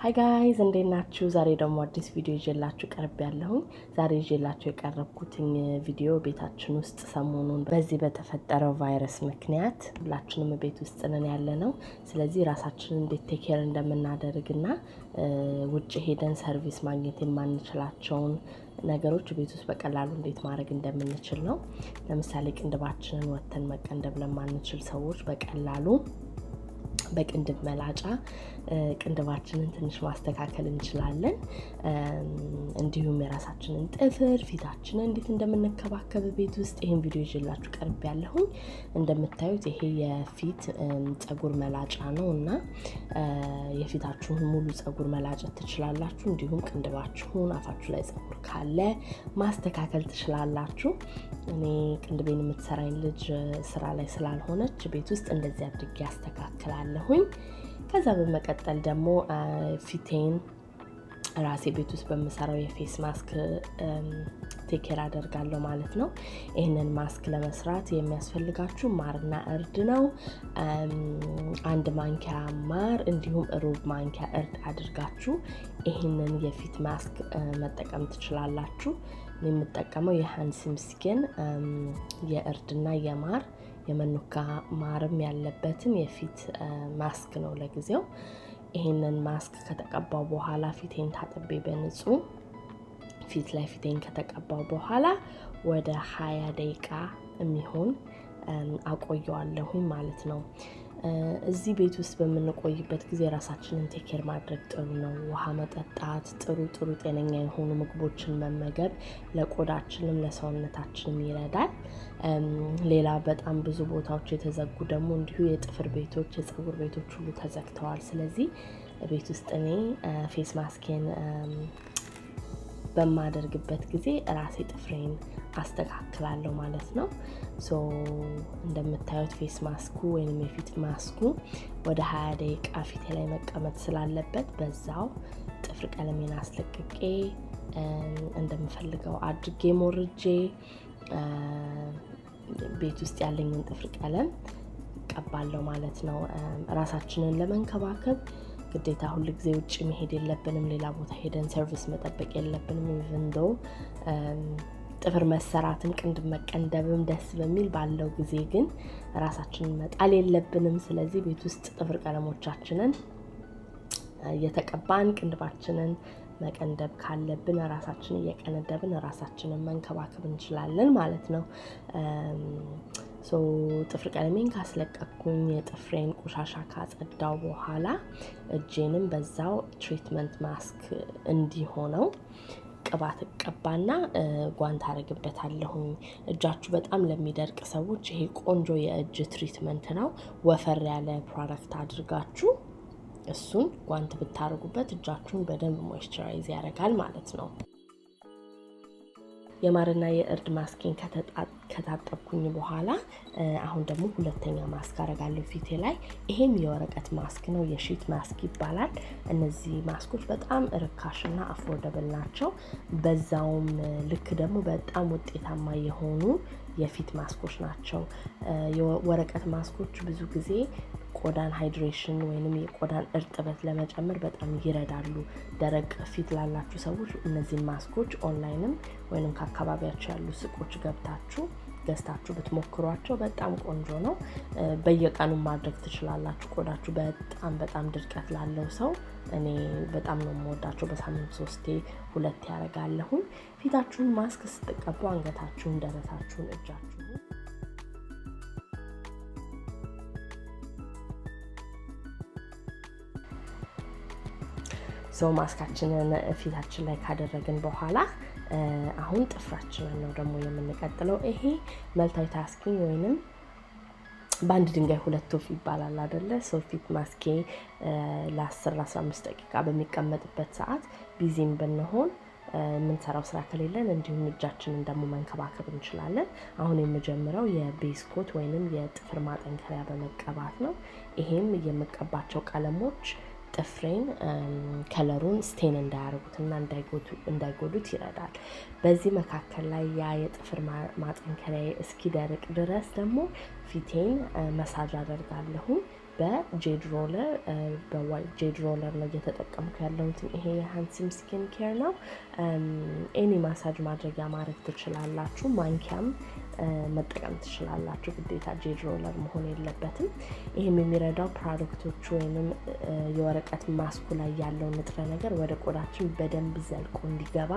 ሀይ ጋይዝ እንዴት ናችሁ? ዛሬ ደግሞ አዲስ ቪዲዮ ይዤላችሁ ቀርብ ያለሁኝ። ዛሬ ይዤላችሁ የቀረብኩትኝ ቪዲዮ ቤታችን ውስጥ ሰሞኑን በዚህ በተፈጠረው ቫይረስ ምክንያት ሁላችንም ቤት ውስጥ ነን ያለ ነው። ስለዚህ ራሳችንን እንዴት ቴኬር እንደምናደርግና ውጭ ሄደን ሰርቪስ ማግኘት የማንችላቸውን ነገሮች ቤት ውስጥ በቀላሉ እንዴት ማድረግ እንደምንችል ነው። ለምሳሌ ቅንድባችንን ወተን መቀንደብ ለማንችል ሰዎች በቀላሉ በቅንድብ መላጫ ቅንድባችንን ትንሽ ማስተካከል እንችላለን። እንዲሁም የራሳችንን ጥፍር፣ ፊታችንን እንዴት እንደምንከባከብ ቤት ውስጥ ይህን ቪዲዮ ይዤላችሁ ቀርብ ያለሁኝ። እንደምታዩት ይሄ የፊት ፀጉር መላጫ ነው እና የፊታችሁን ሙሉ ፀጉር መላጨት ትችላላችሁ። እንዲሁም ቅንድባችሁን፣ አፋችሁ ላይ ፀጉር ካለ ማስተካከል ትችላላችሁ። እኔ ቅንድቤን የምትሰራኝ ልጅ ስራ ላይ ስላልሆነች ቤት ውስጥ እንደዚህ አድርጌ ያስተካክላለሁኝ። ከዛ በመቀጠል ደግሞ ፊቴን ራሴ ቤት ውስጥ በምሰራው የፌስ ማስክ ቴኬር አደርጋለሁ ማለት ነው። ይህንን ማስክ ለመስራት የሚያስፈልጋችሁ ማርና እርድ ነው። አንድ ማንኪያ ማር እንዲሁም ሩብ ማንኪያ እርድ አድርጋችሁ ይህንን የፊት ማስክ መጠቀም ትችላላችሁ። የምጠቀመው የሃንሲም ስኪን የእርድና የማር የመኑካ ማርም ያለበትን የፊት ማስክ ነው ለጊዜው። ይህንን ማስክ ከተቀባው በኋላ ፊቴን ታጥቤ በንጹህ ፊት ላይ ፊቴን ከተቀባው በኋላ ወደ ሀያ ደቂቃ የሚሆን አቆየዋለሁኝ ማለት ነው። እዚህ ቤት ውስጥ በምንቆይበት ጊዜ ራሳችንን ቴኬር ማድረግ ጥሩ ነው። ውሃ መጠጣት፣ ጥሩ ጥሩ ጤነኛ የሆኑ ምግቦችን መመገብ ለቆዳችንም ለሰውነታችንም ይረዳል። ሌላ በጣም ብዙ ቦታዎች የተዘጉ ደግሞ እንዲሁ የጥፍር ቤቶች፣ የፀጉር ቤቶች ሁሉ ተዘግተዋል። ስለዚህ ቤት ውስጥ እኔ ፌስ ማስኬን በማደርግበት ጊዜ ራሴ ጥፍሬን አስተካክላለሁ ማለት ነው። ሶ እንደምታዩት ፌስ ማስኩ ወይም የፊት ማስኩ ወደ ሀያ ደቂቃ ፊቴ ላይ መቀመጥ ስላለበት በዛው ጥፍር ቀለሜን አስለቅቄ እንደምፈልገው አድርጌ ሞርጄ ቤት ውስጥ ያለኝን ጥፍር ቀለም ቀባለሁ ማለት ነው። ራሳችንን ለመንከባከብ ግዴታ ሁል ጊዜ ውጭ መሄድ የለብንም። ሌላ ቦታ ሄደን ሰርቪስ መጠበቅ የለብንም። ኢቨንዶ ጥፍር መሰራትን ቅንድብ መቀንደብም ደስ በሚል ባለው ጊዜ ግን ራሳችንን መጣል የለብንም። ስለዚህ ቤት ውስጥ ጥፍር ቀለሞቻችንን እየተቀባን ቅንድባችንን መቀንደብ ካለብን ራሳችንን እየቀነደብን ራሳችንን መንከባከብ እንችላለን ማለት ነው። ሶ ጥፍር ቀለሜን ካስለቀኩኝ የጥፍሬን ቆሻሻ ካጸዳው በኋላ እጄንም በዛው ትሪትመንት ማስክ እንዲሆነው ቅባት እቀባና ጓንት አረግበታለሁኝ። እጃችሁ በጣም ለሚደርቅ ሰዎች ይሄ ቆንጆ የእጅ ትሪትመንት ነው። ወፈር ያለ ፕሮዳክት አድርጋችሁ እሱን ጓንት ብታደርጉበት እጃችሁን በደንብ ሞይስቸራይዝ ያደርጋል ማለት ነው። የማርና የእርድ ማስኬን ከታጠብኩኝ በኋላ አሁን ደግሞ ሁለተኛ ማስክ አረጋለሁ ፊቴ ላይ። ይሄም የወረቀት ማስክ ነው፣ የሺት ማስክ ይባላል። እነዚህ ማስኮች በጣም ርካሽና አፎርደብል ናቸው። በዛውም ልክ ደግሞ በጣም ውጤታማ የሆኑ የፊት ማስኮች ናቸው። የወረቀት ማስኮች ብዙ ጊዜ ቆዳን ሃይድሬሽን ወይንም የቆዳን እርጥበት ለመጨመር በጣም ይረዳሉ። ደረቅ ፊት ላላችሁ ሰዎች እነዚህን ማስኮች ኦንላይንም ወይንም ከአካባቢያቸው ያሉ ሱቆች ገብታችሁ ገዝታችሁ ብትሞክሯቸው በጣም ቆንጆ ነው። በየቀኑ ማድረግ ትችላላችሁ። ቆዳችሁ በጣም በጣም ድርቀት ላለው ሰው እኔ በጣም ነው የምወዳቸው። በሳምንት ሶስቴ ሁለት ያደርጋለሁኝ። ፊታችሁን ማስክ ስትቀቡ አንገታችሁን፣ ደረታችሁን፣ እጃችሁን ሰው ማስካችንን ፊታችን ላይ ካደረግን በኋላ አሁን ጥፍራችንን ነው ደግሞ የምንቀጥለው። ይሄ መልታይ ታስኪንግ ወይንም በአንድ ድንጋይ ሁለት ወፍ ይባላል አደለ? ሰው ፊት ማስኬ ለ10 ለ15 ደቂቃ በሚቀመጥበት ሰዓት ቢዚም ብንሆን የምንሰራው ስራ ከሌለን እንዲሁም እጃችንን ደግሞ መንከባከብ እንችላለን። አሁን የምጀምረው የቤስኮት ወይንም የጥፍር ማጠንከሪያ በመቀባት ነው። ይሄም የምቀባቸው ቀለሞች ጥፍሬን ከለሩን ስቴን እንዳያደርጉትና እንዳይጎዱት ይረዳል። በዚህ መካከል ላይ ያ የጥፍር ማጠንከሪያ እስኪደርቅ ድረስ ደግሞ ፊቴን መሳጅ አደርጋለሁ። በጄድ ሮለር በዋይት ጄድ ሮለር ነው እየተጠቀምኩ ያለሁት። ይሄ የሃንሲም ስኪን ኬር ነው። ኤኒ ማሳጅ ማድረጊያ ማድረግ ትችላላችሁ። ማንኪያም መጠቀም ትችላላችሁ። ግዴታ ጄድ ሮለር መሆን የለበትም። ይህም የሚረዳው ፕሮዳክቶቹ ወይም የወረቀት ማስኩ ላይ ያለው ንጥረ ነገር ወደ ቆዳችን በደንብ ዘልቆ እንዲገባ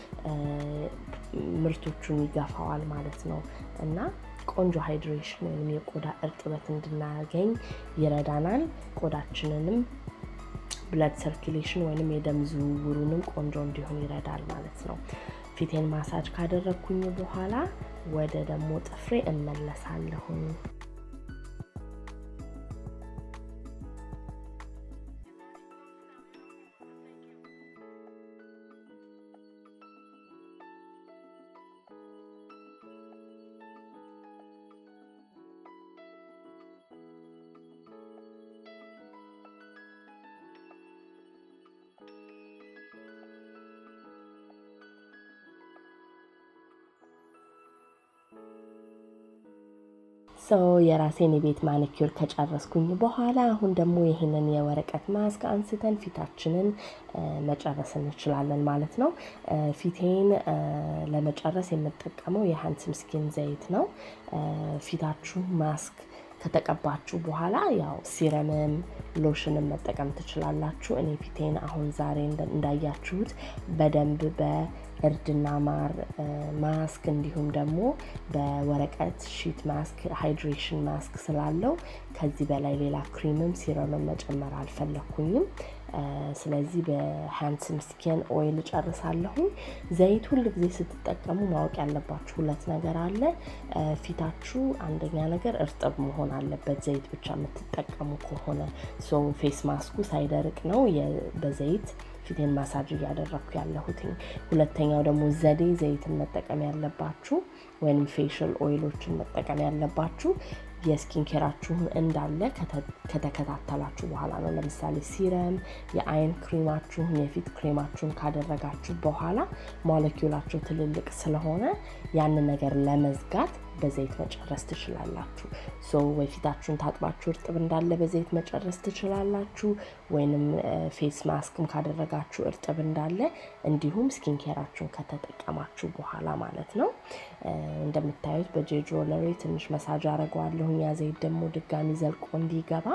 ምርቶቹን ይገፋዋል ማለት ነው እና ቆንጆ ሃይድሬሽን ወይም የቆዳ እርጥበት እንድናገኝ ይረዳናል። ቆዳችንንም ብለድ ሰርኪሌሽን ወይም የደም ዝውውሩንም ቆንጆ እንዲሆን ይረዳል ማለት ነው። ፊቴን ማሳጅ ካደረግኩኝ በኋላ ወደ ደግሞ ጥፍሬ እመለሳለሁኝ። ሰው የራሴን የቤት ማኒኪር ከጨረስኩኝ በኋላ አሁን ደግሞ ይህንን የወረቀት ማስክ አንስተን ፊታችንን መጨረስ እንችላለን ማለት ነው። ፊቴን ለመጨረስ የምጠቀመው የሃንስም ስኪን ዘይት ነው። ፊታችሁ ማስክ ከተቀባችሁ በኋላ ያው ሲረምም ሎሽንም መጠቀም ትችላላችሁ። እኔ ፊቴን አሁን ዛሬ እንዳያችሁት በደንብ በእርድና ማር ማስክ እንዲሁም ደግሞ በወረቀት ሺት ማስክ ሃይድሬሽን ማስክ ስላለው ከዚህ በላይ ሌላ ክሪምም ሲረምም መጨመር አልፈለኩኝም። ስለዚህ በሃንድስም ስኪን ኦይል ጨርሳለሁኝ። ዘይት ሁል ጊዜ ስትጠቀሙ ማወቅ ያለባችሁ ሁለት ነገር አለ። ፊታችሁ አንደኛ ነገር እርጥብ መሆን አለበት፣ ዘይት ብቻ የምትጠቀሙ ከሆነ ሶ ፌስ ማስኩ ሳይደርቅ ነው በዘይት ፊቴን ማሳጅ እያደረግኩ ያለሁትኝ። ሁለተኛው ደግሞ ዘዴ ዘይትን መጠቀም ያለባችሁ ወይም ፌሻል ኦይሎችን መጠቀም ያለባችሁ የስኪን ኬራችሁን እንዳለ ከተከታተላችሁ በኋላ ነው። ለምሳሌ ሲረም፣ የአይን ክሬማችሁን፣ የፊት ክሬማችሁን ካደረጋችሁ በኋላ ሞለኪውላቸው ትልልቅ ስለሆነ ያንን ነገር ለመዝጋት በዘይት መጨረስ ትችላላችሁ። ሶ ወይ ፊታችሁን ታጥባችሁ እርጥብ እንዳለ በዘይት መጨረስ ትችላላችሁ፣ ወይንም ፌስ ማስክም ካደረጋችሁ እርጥብ እንዳለ እንዲሁም ስኪን ኬራችሁን ከተጠቀማችሁ በኋላ ማለት ነው። እንደምታዩት በጄድ ሮለሬ ትንሽ መሳጅ አደርገዋለሁ። ያ ዘይት ደግሞ ድጋሚ ዘልቆ እንዲገባ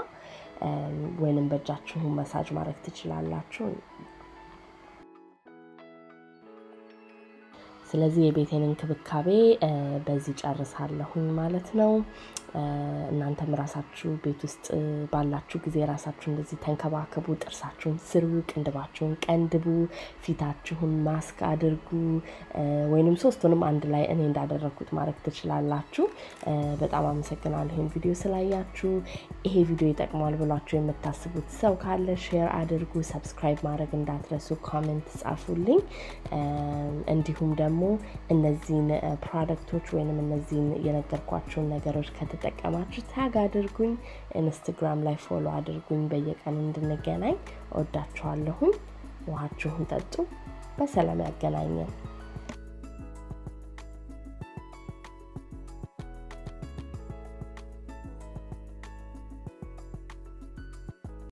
ወይንም በእጃችሁ መሳጅ ማድረግ ትችላላችሁ። ስለዚህ የቤቴን እንክብካቤ በዚህ ጨርሳለሁኝ ማለት ነው። እናንተም ራሳችሁ ቤት ውስጥ ባላችሁ ጊዜ ራሳችሁ እንደዚህ ተንከባከቡ። ጥርሳችሁን ስሩ፣ ቅንድባችሁን ቀንድቡ፣ ፊታችሁን ማስክ አድርጉ፣ ወይንም ሶስቱንም አንድ ላይ እኔ እንዳደረግኩት ማድረግ ትችላላችሁ። በጣም አመሰግናለሁ ይህን ቪዲዮ ስላያችሁ። ይሄ ቪዲዮ ይጠቅማል ብሏችሁ የምታስቡት ሰው ካለ ሼር አድርጉ። ሰብስክራይብ ማድረግ እንዳትረሱ፣ ኮሜንት ጻፉልኝ። እንዲሁም ደግሞ እነዚህን ፕሮዳክቶች ወይንም እነዚህን የነገርኳቸውን ነገሮች ከተጠቀማችሁ ታግ አድርጉኝ። ኢንስትግራም ላይ ፎሎ አድርጉኝ። በየቀኑ እንድንገናኝ ወዳችኋለሁኝ። ውሃችሁን ጠጡ። በሰላም ያገናኘን።